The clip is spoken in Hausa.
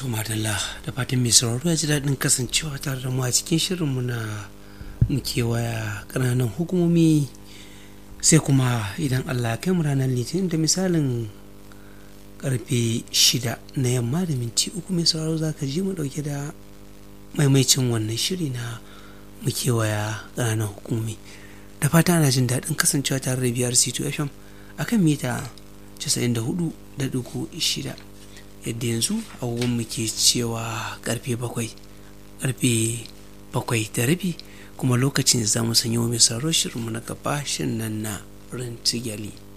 to madalla da fatan mai sauraro ya ji daɗin kasancewa tare da mu a cikin shirinmu na muke waya ƙananan hukumomi sai kuma idan allah kai mu ranar litinin da misalin karfe shida na yamma da minti uku mai sauraro za ka ji mu ɗauke da maimaicin wannan shiri na muke waya ƙananan hukumomi da fata ana jin daɗin kasancewa tare da biyar c2 fm akan mita 94.6 yadda yanzu agogon muke cewa karfe bakwai karfe bakwai da rabi kuma lokacin za mu sanyo mai sauro shirinmu na gaba shin nan na rintigali